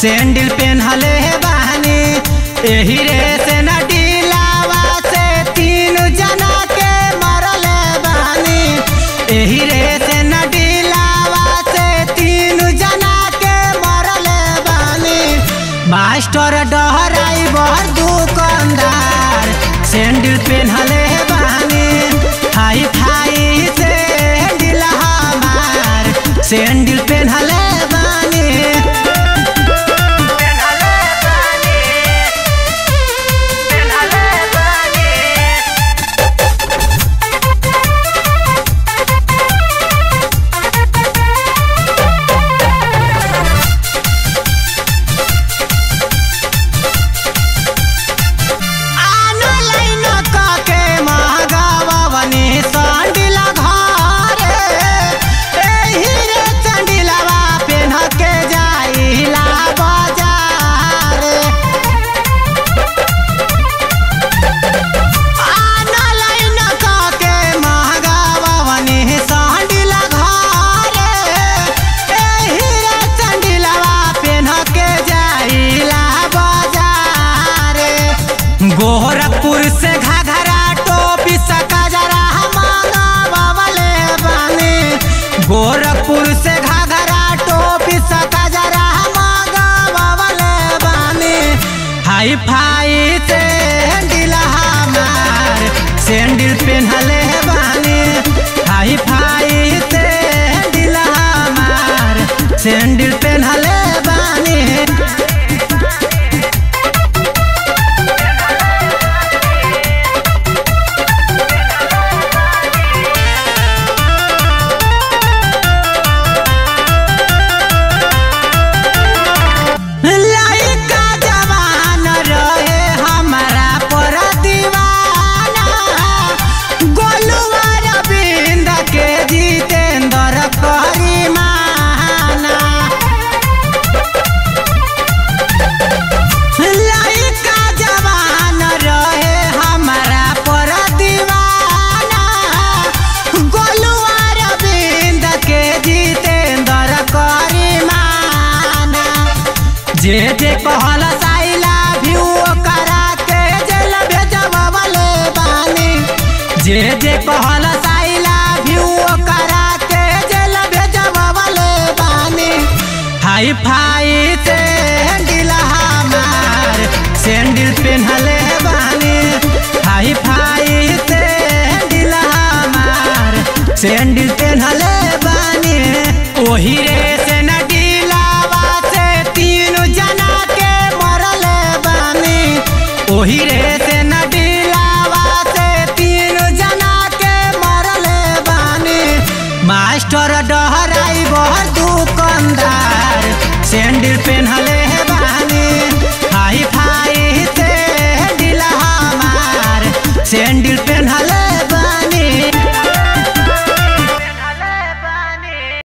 sandal पेन्हले बानी एही रे से न डीलावा से तीन जना के मरले बानी एही रे से न डीलावा से तीन जना के मरले बानी मास्टर डहराई बर दुकानदार सैंडल पेन्हले बानी हाई फाई सैंडल हमार सैंडल पेन्हले बानी ऑनलाइन काके महगावनी संडिल घरे एही रे संडिलवा पेन्ह के जाइला बाजार ऑनलाइन काके महगावनी संडिल घरे एही रे संडिलवा पेन्ह के जाइला बाजार गोरखपुर से घाघरा टोपी सकजरा मंगावले बानी गोरखपुर से घाघरा टोपी सकजरा मंगावले बानी हाई फाई सैंडल हमार सैंडल पेन्हले बानी हाई फाई सैंडल हमार सैंडल पेन्हले बानी लइका जवान रहे हमारा पर दीवाना गोलुआ रविंद के जितेंद्र करीमाना लइका जवान रहे हमारा पर दीवाना गोलुआ रविंद के जितेंद्र करीमाना जे जे कहल साइला व्यू करा के जेल भेजवले बानी जे जे कहल साइला व्यू करा के जेल भेजवले बानी हाई फाई सैंडल हमार सैंडल पेन्हले बानी हाई फाई सैंडल हमार सैंडल पेन्हले बानी ओही रे से न डीलावा से तीन जना के मरले बानी ओही रे से न डीलावा से तीन जना के मरले बानी मास्टर डहराई बर दुकानदार सैंडल पेन्हले